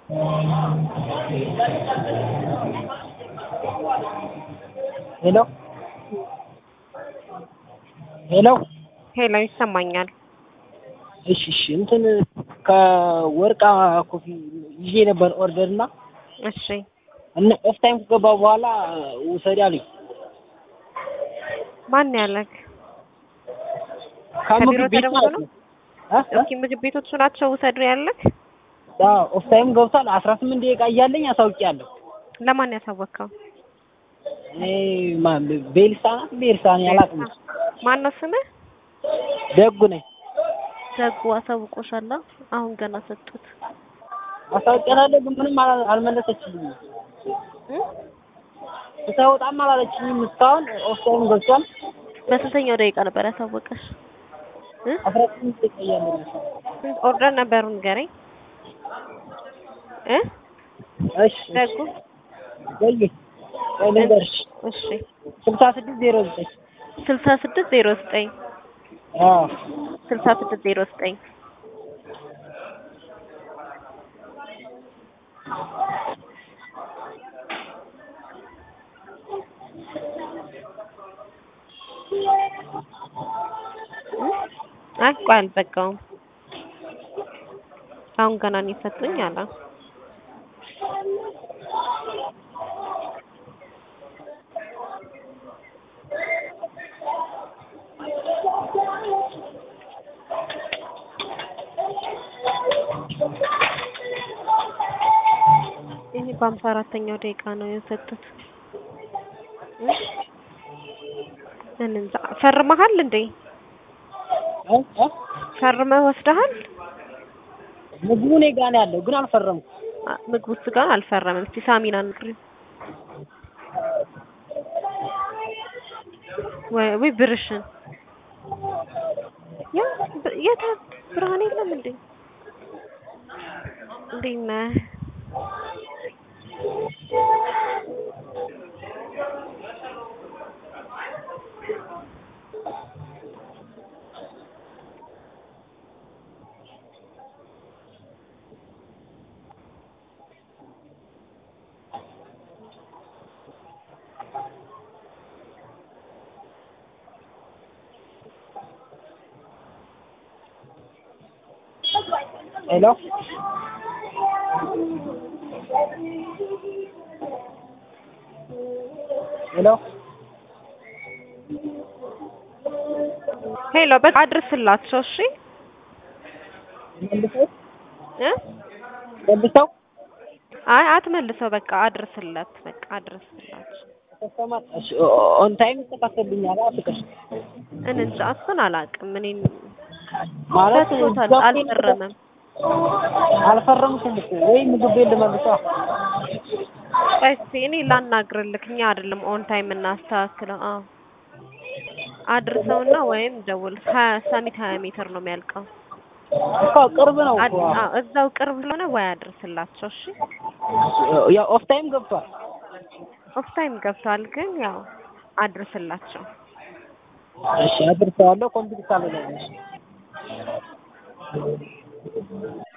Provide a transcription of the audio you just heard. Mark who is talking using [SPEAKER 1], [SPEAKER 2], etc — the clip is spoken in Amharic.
[SPEAKER 1] ሄሎ ሄሎ
[SPEAKER 2] ሄሎ ይሰማኛል።
[SPEAKER 1] እሺ እሺ እንትን ከወርቃ ኮፊ ይዤ ነበር ኦርደር እና
[SPEAKER 2] እሺ
[SPEAKER 1] እና ኦፍ ታይም ከገባ በኋላ ውሰድ አሉኝ።
[SPEAKER 2] ማን ያለክ?
[SPEAKER 1] ከምግብ
[SPEAKER 2] ከቢሮ
[SPEAKER 1] ቤት
[SPEAKER 2] ተደውሎ
[SPEAKER 1] ማለት
[SPEAKER 2] ነው?
[SPEAKER 1] ነው። እ? እ?
[SPEAKER 2] ኦኬ ምግብ ቤቶቹ ናቸው ውሰዱ ያለክ?
[SPEAKER 1] አዎ ኦፍ ታይም ገብቷል። አስራ ስምንት ደቂቃ እያለኝ አሳውቂያለሁ።
[SPEAKER 2] ለማን ያሳወቅከው?
[SPEAKER 1] እኔ ማን ቤልሳ ናት ቤልሳ እኔ አላውቅም።
[SPEAKER 2] ማን ነው ስምህ?
[SPEAKER 1] ደጉ ነኝ።
[SPEAKER 2] ደጉ አሳውቆሻል። አሁን ገና ሰጡት።
[SPEAKER 1] አሳውቂያታለሁ ግን ምንም አላ- አልመለሰችልኝም።
[SPEAKER 2] እ?
[SPEAKER 1] ስታወጣም አላለችኝም። እስካሁን ኦፍ ታይም ገብቷል።
[SPEAKER 2] በስንተኛው ደቂቃ ነበር ያሳወቀሽ? እ?
[SPEAKER 1] አስራ ስምንት ደቂቃ እያለኝ ነው።
[SPEAKER 2] ስንት ኦርደር ነበሩ ንገረኝ። እ?
[SPEAKER 1] እሺ
[SPEAKER 2] ደጉ
[SPEAKER 1] ወይ ወይ ልንገርሽ
[SPEAKER 2] እሺ
[SPEAKER 1] ስልሳ ስድስት ዜሮ ዘጠኝ
[SPEAKER 2] ስልሳ ስድስት ዜሮ ዘጠኝ
[SPEAKER 1] አዎ
[SPEAKER 2] ስልሳ ስድስት ዜሮ ዘጠኝ አይ ቆይ አልዘጋውም። አሁን ገና ነው የሰጡኝ አለ። ይሄ በሀምሳ አራተኛው ደቂቃ ነው የሰጡት። እ? እንጃ ፈርመሃል እንዴ?
[SPEAKER 1] እ? እ?
[SPEAKER 2] ፈርመህ ወስደሃል?
[SPEAKER 1] ምግቡ እኔ ጋር ነው ያለው ግን አልፈረምኩም።
[SPEAKER 2] አ- ምግቡ እሱ ጋር አልፈረመም። እስቲ ሳሚና ንግሪ ወይ ወይ ብርሽን ያ ብ- የት አለ? ብርሃን የለም እንዴ? እንዴት ነህ?
[SPEAKER 1] ሄሎ ሄሎ
[SPEAKER 2] ሄሎ በቃ አድርስላቸው እሺ
[SPEAKER 1] መልሰው
[SPEAKER 2] እ
[SPEAKER 1] መልሰው
[SPEAKER 2] አይ አትመልሰው በቃ አድርስለት በቃ አድርስላቸው
[SPEAKER 1] ከስተመር እሺ ኦን ታይም ይስተካከልልኛል ፍቅር
[SPEAKER 2] እንጃ እሱን አላውቅም እኔም
[SPEAKER 1] ማለት
[SPEAKER 2] ሰጥቶታል አልፈረመም
[SPEAKER 1] አልፈረምኩም እኮ ወይ ምግብ ቤት ልመልሰው
[SPEAKER 2] ቆይ እስኪ እኔ ላናግርልክ እኛ አይደለም ኦን ታይም እናስተካክለው አዎ አድርሰውና ወይም ደውል ሀያ ሳሚት ሀያ ሜትር ነው የሚያልቀው
[SPEAKER 1] እኮ ቅርብ ነው
[SPEAKER 2] አድ-
[SPEAKER 1] እኮ
[SPEAKER 2] አዎ እዛው ቅርብ ስለሆነ ወይ አድርስላቸው እሺ
[SPEAKER 1] ያው ኦፍ ታይም ገብቷል
[SPEAKER 2] ኦፍ ታይም ገብቷል ግን ያው አድርስላቸው
[SPEAKER 1] እሺ አድርሰዋለሁ ኮምፒውተር ላይ ነው